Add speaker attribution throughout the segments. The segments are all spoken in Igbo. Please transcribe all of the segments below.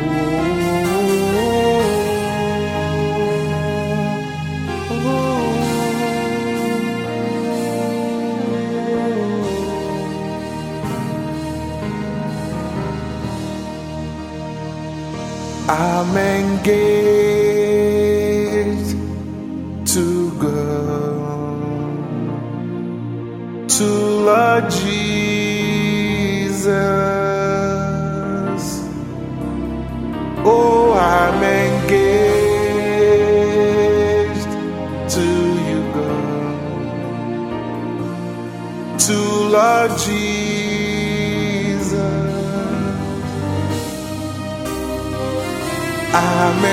Speaker 1: I'm engaged to go to Lord Jesus. Oh, I'm engaged to you, God, to Lord Jesus. I'm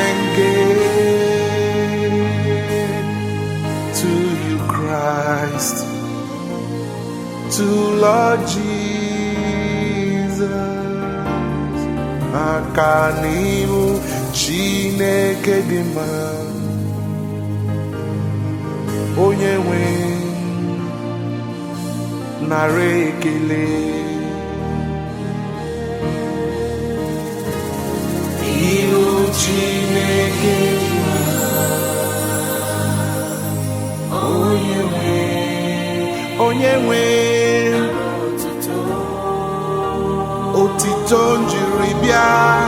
Speaker 1: engaged to you, Christ, to Lord Jesus. Aka n'ihu Chineke dị mma, onye nwe nara ekele. Ihu Chineke dị mma, onye nwe onye nwe otito njiri bịa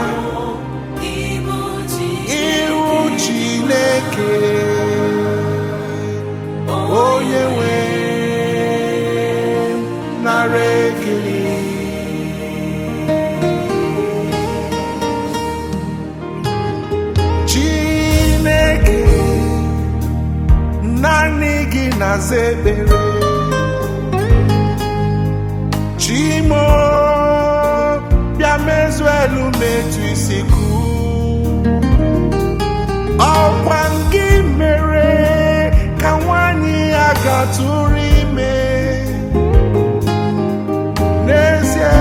Speaker 1: ihu Chineke onye nwe nara ekele Chineke naanị gị na-aza ekpere Chimo bịa mezuo elu metu isi kwu ọkwa gị mere ka nwanyị ya gatụrụ ime n'ezie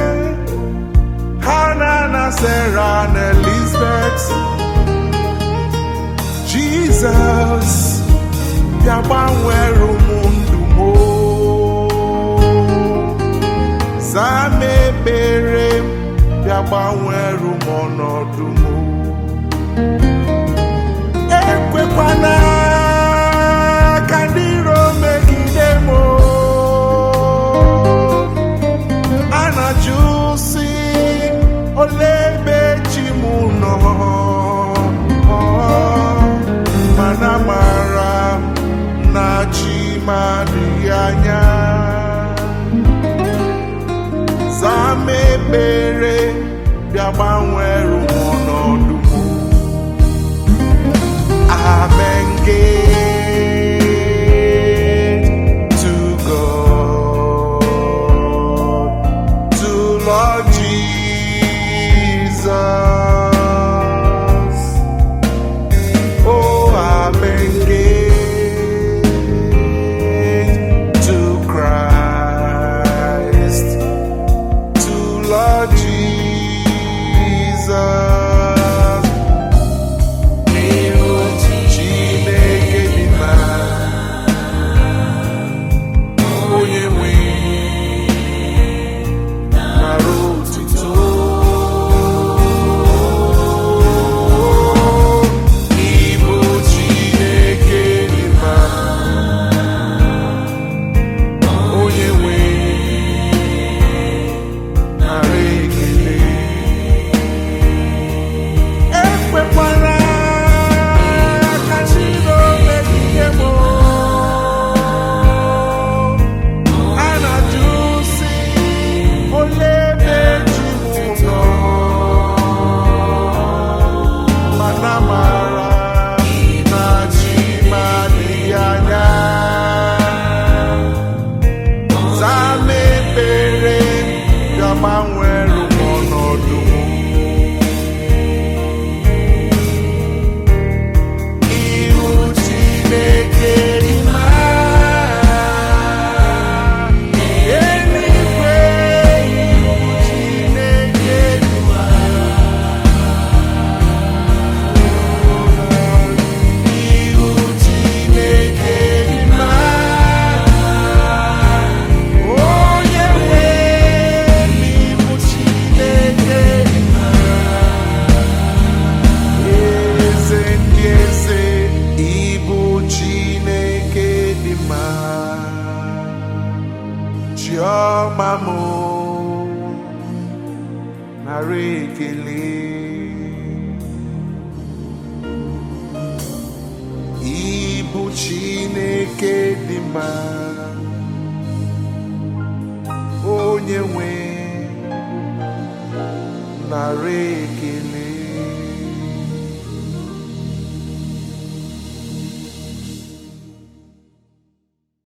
Speaker 1: Hana na Sarah na Elizabeth Jizọs bịa gbanwere ụmụ ndụ m o. zaa m ekpere m bịa gbanwere m ọnọdụ m o. ekwekwana ka ndị iro megide m o. a na-ajụ sị olee ebe chi m nọ mana mara m na chi m adịghị anya zaa m ekpere bịa gbanwere m ọnọdụ m I'm engaged to God, to Lord Jesus. Oh, I'm engaged to Christ, to Lord Jesus. ọma m nara ekele ịbụ Chineke dị mma onye nwe nara ekele